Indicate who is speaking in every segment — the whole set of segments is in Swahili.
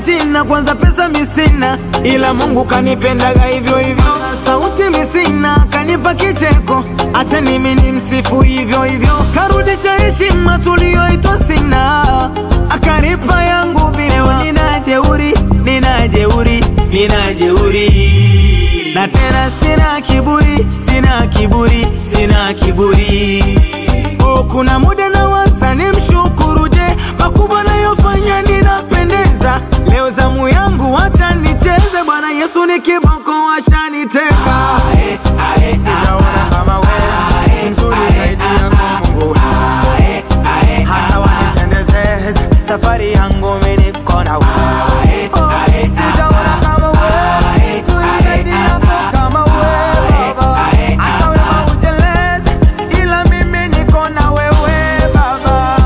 Speaker 1: jina, kwanza pesa misina, ila Mungu kanipendaga hivyo hivyo. Sauti misina, kanipa kicheko, acha mimi ni msifu hivyo hivyo. Karudisha heshima tuliyoitwa sina, akanipa yangu vileo. Nina jeuri, nina jeuri, nina jeuri na tena sina kiburi, sina kiburi, sina kiburi. Oh, kuna muda na waza ni mshukuru, je, makubwa nayofanya ninapendeza? Leo zamu yangu, wacha nicheze. Bwana Yesu ni kiboko, washaniteka.
Speaker 2: Sijaona kama wewe mzuri zaidi yako Mungu hata wanitendeze safari yangu mimi niko na wewe Oh, sijaona kama wewe mzuri zaidi yako kama wewe Baba acha wema uteleze ila mimi niko na wewe Baba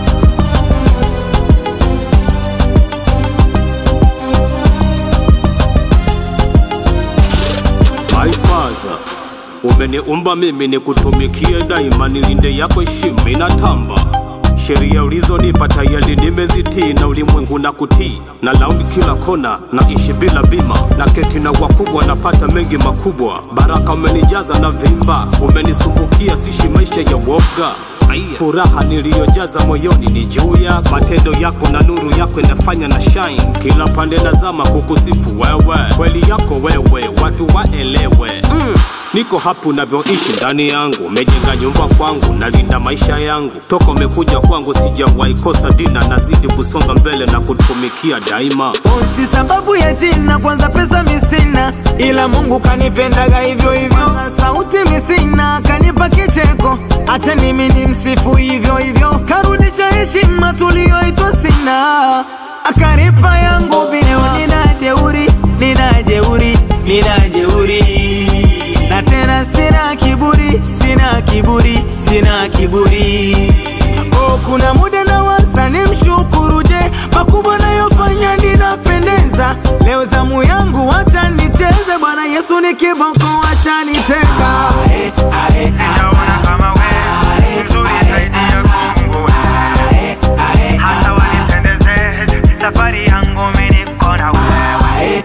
Speaker 3: My father, umeniumba mimi nikutumikie daima, nilinde yako heshima inatamba. Sheria ulizonipa tayari nimezitii, na ulimwengu na kutii, na laundi kila kona, naishi bila bima, na keti na wakubwa, napata mengi makubwa. Baraka umenijaza na vimba, umenisumbukia, sishi maisha ya woga. Furaha niliyojaza moyoni ni juu ya matendo yako na nuru yako inafanya na shine kila pande nazama kukusifu wewe, kweli yako wewe, watu waelewe mm. Niko hapo navyoishi ndani yangu, umejenga nyumba kwangu, nalinda maisha yangu. Toka umekuja kwangu sijawahi kosa dina, nazidi kusonga mbele na kutumikia daima.
Speaker 1: Oh, si sababu ya jina, kwanza pesa misina, ila Mungu kanipendaga hivyo hivyo. Sauti misina, kanipa kicheko, acha mimi ni msifu hivyo hivyo. Karudisha heshima tuliyoitwa sina, akanipa yangu vileo. Nina jeuri, nina jeuri, nina jeuri na tena sina kiburi, sina kiburi, sina kiburi. Oh, kuna muda na waza ni mshukuru, je, makubwa nayofanya ninapendeza? Leo zamu yangu, wacha nicheze. Bwana Yesu ni kiboko, washaniteka.
Speaker 2: Sijaona kama wewe mzuri zaidi yako Mungu hata wanitendeze safari yangu mimi niko na wewe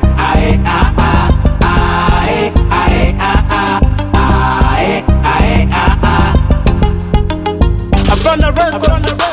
Speaker 3: Havana Records.